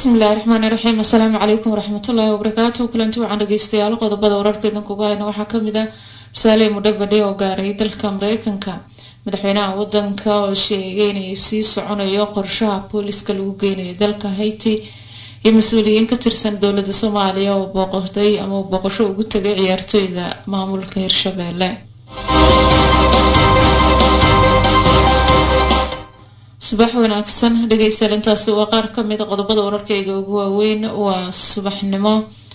bismillahi raxmaani raxiim assalaamu calaykum waraxmatullaahi wabarakaatu kulanti waxaan dhageystayaal qodobada wararkeedan kuga hayna waxaa kamid ah musaale mudhavadhe oo gaaray dalka mareykanka madaxweynaha wadanka oo sheegay inay sii soconayo qorshaha booliska lagu geynayo dalka haiti iyo mas-uuliyiin ka tirsan dowlada soomaaliya oo booqday ama booqasho ugu tagay ciyaartooyda maamulka hirshabeelle subax wanaagsan dhegeystayaal intaasi waa qaar kamid a qodobada wararkeyga ugu waaweyn waa subaxnimo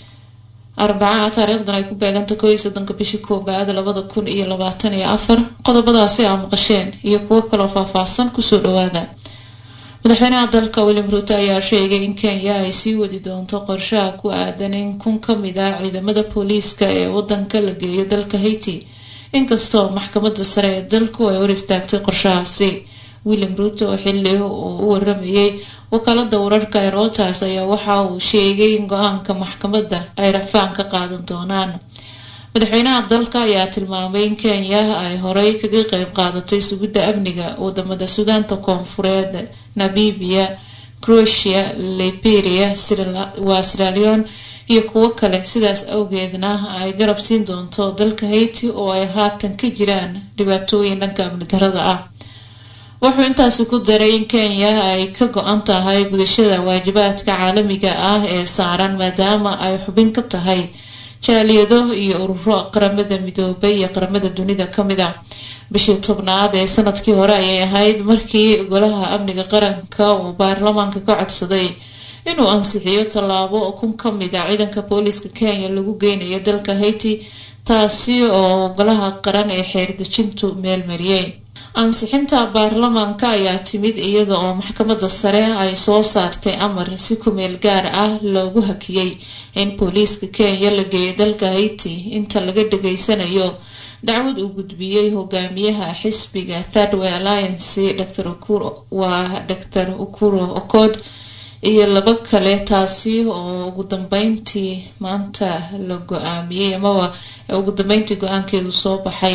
arbacaha taariikhdan ay ku beeganta koo iyo soddonka bishii koobaad labada kun iyo labaatan iyo afar qodobadaasi aa maqasheen iyo kuwo kaloo faahfaahsan kusoo dhawaada madaxweynaha dalka william ruuto ayaa sheegay in kenya ay sii wadi doonto qorshaha ku aadan in kun kamid ah ciidamada booliiska ee wadanka la geeyo dalka haiti inkastoo maxkamada sare ee dalku ay hor istaagtay qorshahaasi william ruuto oo xili uu u waramayay wakaalada wararka ee routers ayaa waxa uu sheegay in go-aanka maxkamadda ay rafaan ka qaadan doonaan madaxweynaha dalka ayaa tilmaamay in kenya ay horey kaga qeyb qaadatay sugidda amniga wadamada suudaanta koonfureed namibia croatia liberia waa siraleon iyo kuwo kale sidaas awgeedna ay garab siin doonto dalka haiti oo ay haatan ka jiraan dhibaatooyin dhanka amni darada ah wuxuu intaasi ku daray in kenya ay ka go-an tahay gudashada waajibaadka caalamiga ah ee saaran maadaama ay xubin ka tahay jaaliyado iyo ururo qaramada midoobay iyo qaramada dunida kamid ah bishii tobnaad ee sanadkii hore ayay ahayd markii golaha amniga qaranka uu baarlamaanka ka codsaday inuu ansixiyo tallaabo kun kamid a ciidanka booliiska kenya lagu geynayo dalka haiti taasi oo golaha qaran ee xeerdejintu meelmariyey ansixinta baarlamaanka ayaa timid iyada oo maxkamada sare ay soo saartay amar si kumeel gaar ah loogu hakiyey in booliiska kenya la geeyo dalka haiti inta laga dhageysanayo dacwad uu gudbiyey hogaamiyaha xisbiga thirdway alliance dr waa dr ukuro okod iyo laba kale taasi oo ugu dambeyntii maanta la go-aamiyey amaba ugu dambeyntii go-aankeedu soo baxay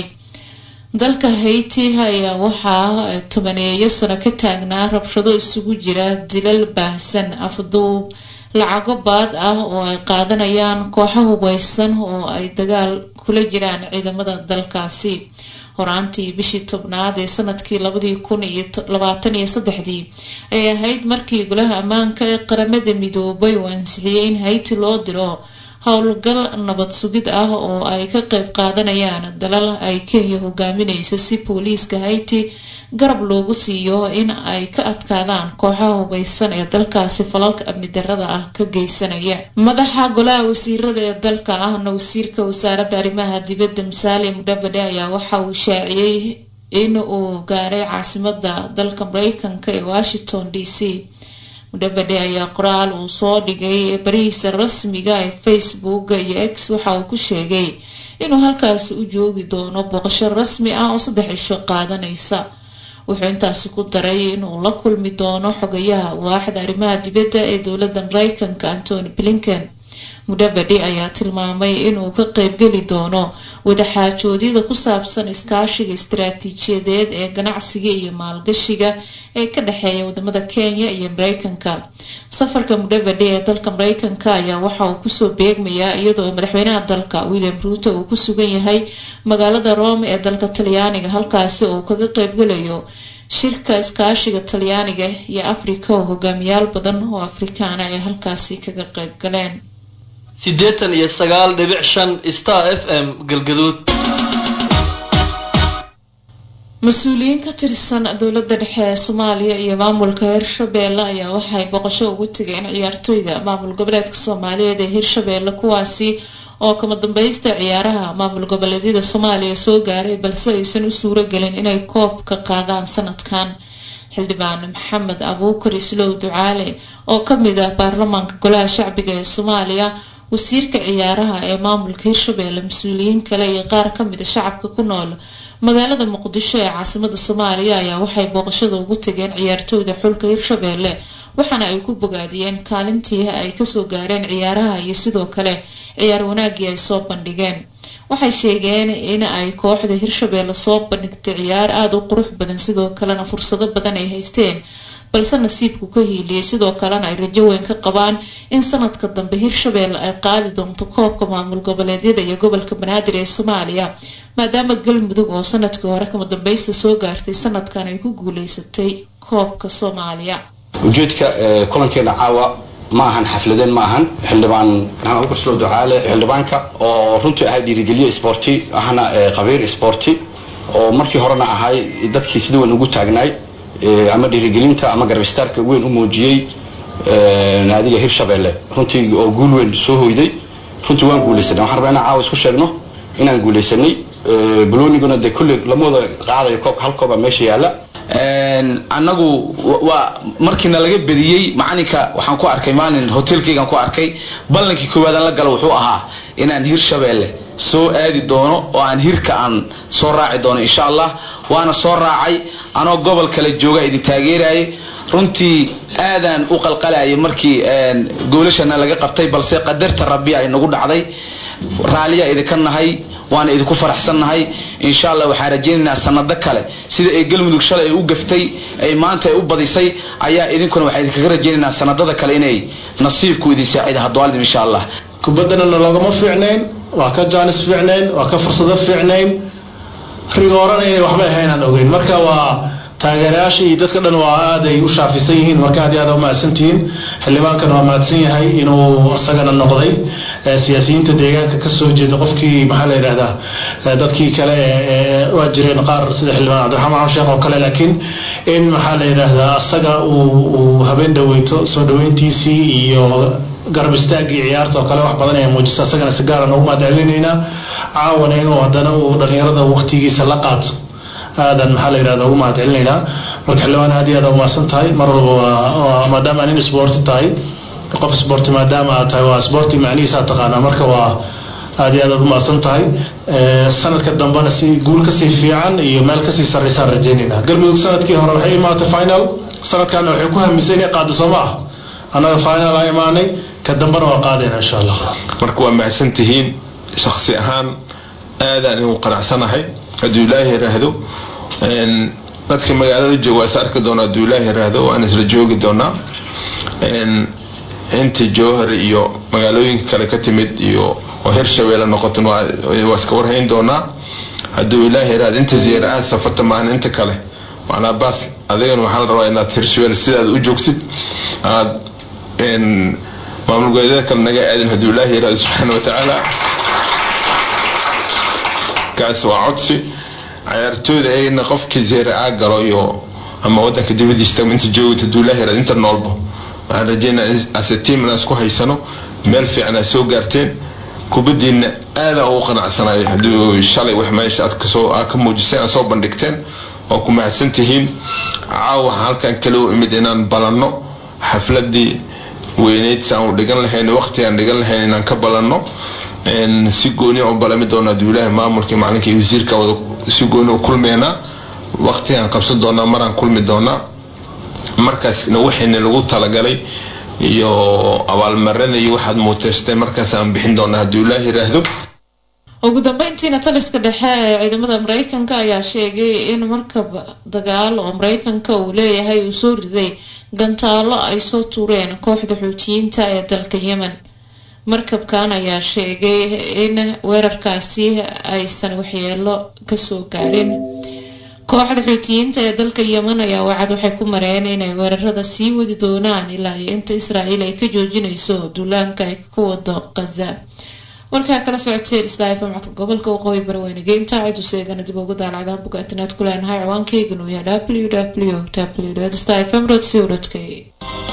dalka haiti ayaa waxaa tobaneeyo sano ka taagnaa rabshado isugu jira dilal baahsan afduub lacago baad ah oo ay qaadanayaan kooxo hubeysan oo ay dagaal kula jiraan ciidamada dalkaasi horaantii bishii tobnaad ee sanadkii labadii kun iyo labaatan iyo saddexdii ay ahayd markii golaha ammaanka ee qaramada midoobay uu ansixiyey in haiti loo diro howlgal nabad sugid ah oo ay ka qeyb qaadanayaan dalal ay kenya hogaamineyso si booliiska haiti garab loogu siiyo in ay ka adkaadaan kooxaha hubeysan ee dalkaasi falalka amni darada ah ka geysanaya madaxa golaha wasiirada ee dalka ahna wasiirka wasaaradda arrimaha dibadda musaale mudhavade ayaa waxa uu shaaciyey in uu gaaray caasimada dalka mareykanka ee washington d c mudhabadhe ayaa qoraal uu soo dhigay barihiisa rasmiga ee facebook iyo x waxa uu ku sheegay inuu halkaasi u joogi doono booqasho rasmi ah oo saddex cisho qaadanaysa wuxuu intaasi ku daray inuu la kulmi doono xogayaha waaxda arrimaha dibadda ee dowladda mareykanka antony blinken mudhabadhe ayaa tilmaamay inuu ka qeybgeli doono wadaxaajoodyada ku saabsan iskaashiga istaraatiijiyadeed ee ganacsiga iyo maalgashiga ee ka dhexeeya wadamada kenya iyo mareykanka safarka mudhabadhe ee dalka mareykanka ayaa waxa uu kusoo beegmayaa iyadoo madaxweynaha dalka william ruuto uu ku sugan yahay magaalada rome ee dalka talyaaniga halkaasi oo uu kaga qeybgalayo shirka iskaashiga talyaaniga iyo afrika oo hogaamiyaal badan oo afrikaana ay halkaasi kaga qeyb galeen siddeetan iyo sagaal dhibic shan star f m galgaduud mas-uuliyiin ka tirsan dowlada dhexe ee soomaaliya iyo maamulka hirshabeelle ayaa waxay boqosho ugu tegeen ciyaartooyda maamul goboleedka soomaaliyeed ee hirshabeelle kuwaasi oo kama dambeysta ciyaaraha maamul goboleedyada soomaaliya soo gaaray balse aysan u suuro gelin inay koob ka qaadaan sanadkan xildhibaan maxamed abuukar islow ducaale oo kamid ah baarlamaanka golaha shacbiga ee soomaaliya wasiirka ciyaaraha ee maamulka hirshabeelle mas-uuliyiin kale iyo qaar kamid a shacabka ku nool magaalada muqdisho ee caasimada soomaaliya ayaa waxay booqashada ugu tageen ciyaartooyda xulka hirshabeelle waxaana ay ku bogaadiyeen kaalintii ay kasoo gaareen ciyaaraha iyo sidoo kale ciyaar wanaagii ay soo bandhigeen waxay sheegeen in ay kooxda hirshabeelle soo bandhigtay ciyaar aada u qurux badan sidoo kalena fursado badan ay haysteen balse nasiibku ka hiiliyay sidoo kalena ay rajo weyn ka qabaan in sanadka dambe hirshabeelle ay qaadi doonto koobka maamul goboleedyada iyo gobolka banaadir ee soomaaliya maadaama galmudug oo sanadkii hore kama dambeysta soo gaartay sanadkan ay ku guuleysatay koobka soomaaliya ujeedka kulankeena caawa ma ahan xafladeen ma ahan xildhibaan maxamed abukar slow ducaale xildhibaanka oo runtii ahay dhiirigeliye sporti ahna qabiir sporti oo markii horena ahay dadkii sida weyn ugu taagnaay ama dhiirigelinta ama garbistaarka weyn u muujiyey naadiga hirshabeelle runtii oo guul weyn soo hoyday runtii waan guuleysanay waxaan rabaa inaan caawa isku sheegno inaan guuleysanay baloniguna dee kulli lama wada qaadayo koobka hal kooba meesha yaala annagu waa markiina laga bediyey macalinka waxaan ku arkay maalin hotelkeygaan ku arkay ballankii koowaadaan la gala wuxuu ahaa inaan hirshabeelle soo aadi doono oo aan hirka aan soo raaci doono insha allah waana soo raacay anoo gobol kale jooga idin taageerayay runtii aadaan u qalqalayay markii goolashana laga qabtay balse qadarta rabbi ay nagu dhacday raaliyaa idinka nahay waana idinku faraxsannahay insha allah waxaan rajaynaynaa sanado kale sida ay galmudug shalay ay u gaftay ay maanta ay u badisay ayaa idinkuna waxaan idinkaga rajaynaynaa sanadada kale inay nasiibku idin saacida haddwaaldim insha allah kubaddanana loogama fiicnayn waa ka jaanis fiicnayn waa ka fursado fiicnayn rigoorana inay waxba ahaynaan ogeyn marka waa taageerayaasha iyo dadka dhan waa aaday u shaafisan yihiin marka aad iyo aad umahadsantihiin xildhibaankana waa mahadsan yahay inuu isagana noqday siyaasiyiinta deegaanka kasoo jeeda qofkii maxaa la yidhahdaa dadkii kale waa jireen qaar sida xildhibaan cabdiraxmaan sheekh oo kale laakiin in maxaa la yidhahdaa asaga uu habeen dhaweyto soo dhaweyntiisii iyo garab istaagii ciyaarta oo kale wax badan ay muujisa asagana si gaara noogu mahad celinaynaa caawana inuu haddana uu dhalinyarada waqtigiisa la qaato aadan maxaa la yirahda ugu mahad celinaynaa marka xildhibaan aad iyo aad umahadsan tahay mar walba waa maadaama aad nin sporti tahay qof sporti maadaama aad tahay waa sporti macnihiisa aad taqaanaa marka waa aad iyo aad aad umahadsan tahay sanadka dambena si guul kasii fiican iyo meel kasii sarreysaan rajaynaynaa galmudug sanadkii hore waxay imaatay final sanadkana waxay ku hamisay inay qaado soo ma ah annaga final aa imaanay ka dambena waa qaadayna insha allah marka waa mahadsan tihiin shaksi ahaan aadaan inuu qanacsanahay hadduu ilaahi yiraahdo dadka magaalada jooga waa is arki doona hadduu ilaahi yiraahdo waan isla joogi doonaa inta jowhar iyo magaalooyinka kale ka timid iyo oo hirshabeelle noqotan waa iska warhayn doonaa hadduu ilaahi yiraahdo inta ziyaara aad safarta maahan inta kale macnaa baas adigana waxaa la rabaa inaad hirshabeelle sidaad u joogtid aad maamul goboleedyada kale naga aadin hadduu ilaahi yiraahdo subxaana wa tacaala kaas waa codsi cayaartooyda ayagana qofkii zeere aa galo iyo ama wadanka dibadiisa inta joogta hadduu ilaahi yiraahdo inta noolba waxaan rajeynaa ase tiam inaan isku haysano meel fiican aad soo gaarteen kubadiina aada ugu qanacsanayo hadduu shalay wax meesha aad kasoo aad ka muujiseen aad soo bandhigteen oo ku mahadsan tihiin caawa waxaan halkan kale u imid inaan balanno xafladii weyneyd si aan u dhigan lahayn waqti aan dhigan lahayn inaan ka balanno si gooni u balami doona hadduu ilaahi maamulkii macalinka iyo wasiirka wada si gooni u kulmeynaa waqtigaan qabsan doonaa maraan kulmi doonaa markaasna waxayna lagu talagalay iyo abaalmarada iyo waxaad muuteystay markaas aan bixin doonaa hadduu ilaah yiraahdo ugu dambeyntiina taliska dhexe ee ciidamada mareykanka ayaa sheegay in markab dagaal oo mareykanka uu leeyahay uu soo riday gantaalo ay soo tuureen kooxda xuutiyiinta ee dalka yemen markabkan ayaa sheegay in weerarkaasi aysan waxyeelo kasoo gaadhin kooxda xuutiyiinta ee dalka yemen ayaa wacad waxay ku mareen inay weerarada sii wadi doonaan ilaa iyo inta israa'iil ay ka joojinayso duulaanka ay ka wado khaza warkaa kala socoteen islaafa macadka gobolka waqooyi barweynige intaa cid useegana dib ugu daalacdaan buga internet ku leenahay ciwaankeygan uu yahay w w w stfm co k